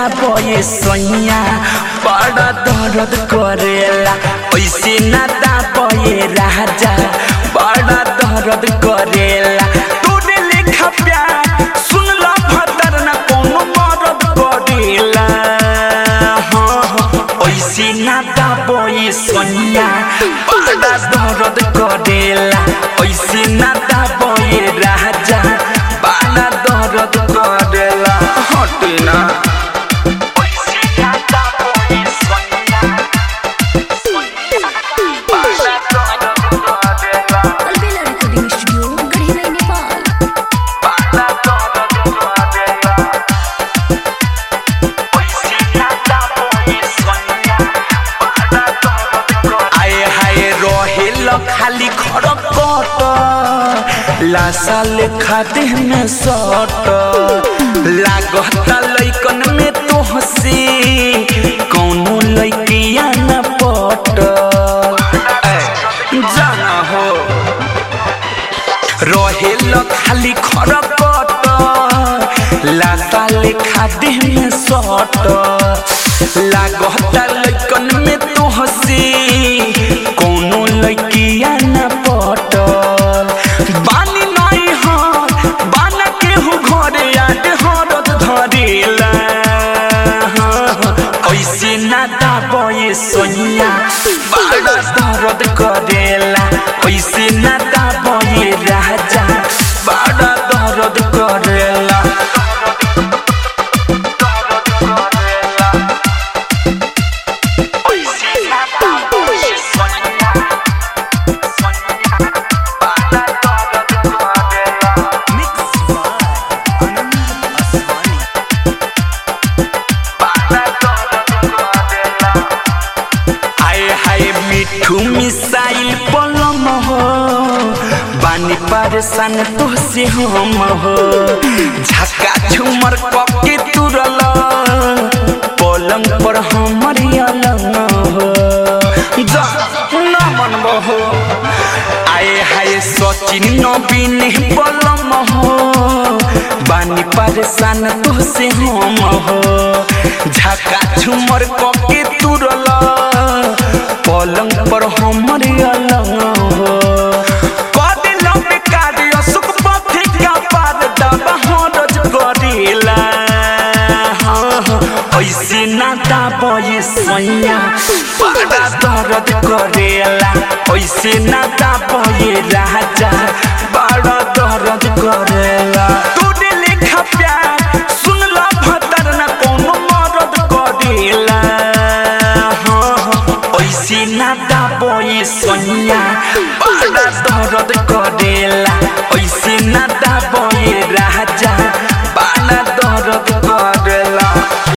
दाबे सैया बड़ा दर्द करेला ऐसे ना दाबे राजा बड़ा दर्द करेला तोरे लेखा प्यार सुन ला भतर ना कोनो मरद करेला हाँ, हाँ, ऐसे ना दाबे सैया बड़ा दर्द करेला ऐसे ना दाबे राजा बड़ा दर्द करेला हटना ऐसे ना दाबे सैया बड़ा दर्द करेला अलबेला रिकॉर्डिंग स्टूडियो गढ़ीराई नेपाल बड़ा दर्द करेला ऐसे ना दाबे सैया बड़ा दर्द करेला आए हाय रहेल खाली खड़कट लाशा लेखा देह में सट लागत लैकन में तो हंसी कौनो लैकिया न पट जाना हो रहेल खाली खड़कट लाशा लेखा देह में सट लागत लैकन में तो हंसी कौनो लैकिया न पटल बानी नहीं हर बाना केहू घरे याद हरद धरेला ऐसे ना दाबे सोनिया बड़ा दर्द करेला ऐसे ना दाबे राजा बड़ा दर्द करेला आए हाय मिठू मिसाइल पलम हो बानी परेशान तो से हम हो झका झुमर कके तुरल पलंग पर हमर अलंग हो जा न मनब हो आए हाय सचिन नवीन पलम हो बानी परेशान तो से हम हो झका झुमर कके तुरल पलंग पर हमर अलंग हो कदे लंबे कार्य सुख पथे का पार दबा हरज करेला हाँ, हाँ, ऐसे ना दाबे सैया बड़ा दर्द करेला ऐसे ना दाबे राजा बड़ा दर्द करेला तोरे लेखा प्यार सुन ला भतर ना कोनो मरद करेला हाँ, हाँ, ऐसे ना दाबे सैया बड़ा दर्द करेला ऐसे ना